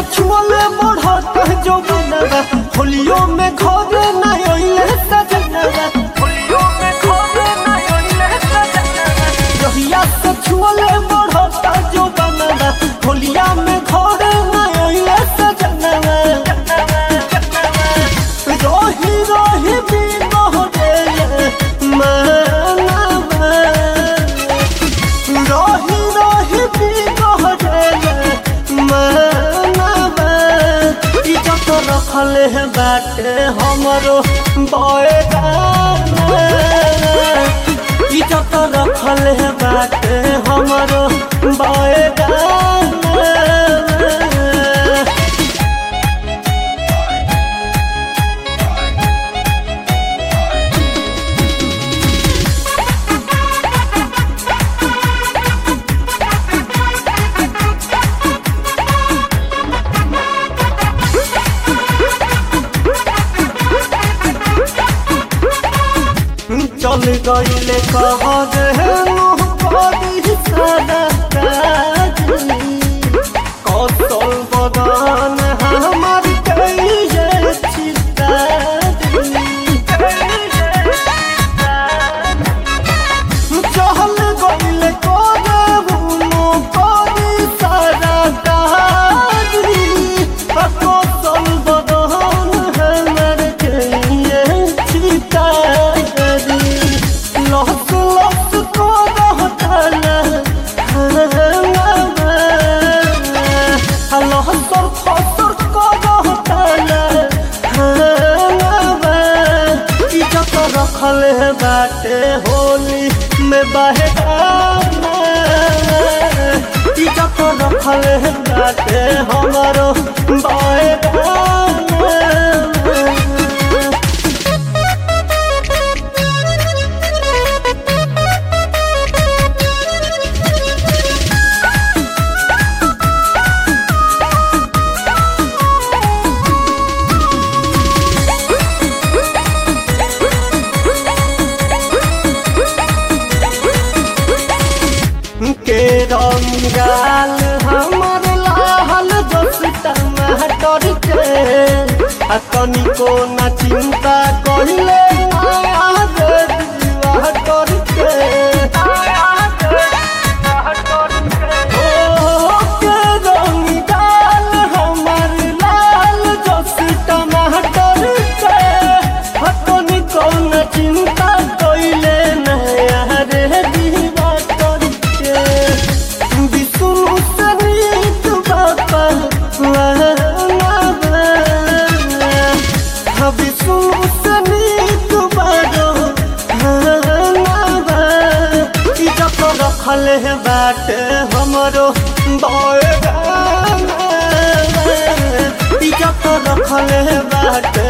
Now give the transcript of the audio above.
छुअले बढ़त जो बनवा होलियो में घरे ना ओइले सजनवा होलियो में घरे ना ओइले सजनवा जहिया से छुअले बढ़त जो बनवा होलिया में घरे ना ओइले सजनवा रोही रोही भी मोहरे मानवा रोही रोही भी मोहरे मानवा इज्जत रखल है बाटे हमरो बयगाना इज्जत रखल है बाटे हमरो बयगाना चल गईले कह देनु कदी सादा काजी कौशल बदन हमर कइले चहल गईले कदबुनु कदी सादा काजी कौशल बदन हमर कइले चितारी लहस लहस को रहतला लहसर फसर को रहतला इज्जत रखल है बाटे होली में बहेगाना इज्जत रखल है बाटे हमारो बहेगाना के रंगाल हमर लाल दोस्त टमाटर के आ तनिको न चिंता कहिले माया दीवा कर के ओ के रंगाल हमर लाल दोस्त टमाटर के आ तनिको न चिंता कहिले नया रे दीवा कर के विष्णु सनित बापा विष्णु सनित बारो इज्जत रखल है बाटे हमरो बयगाना इज्जत रखल है बाटे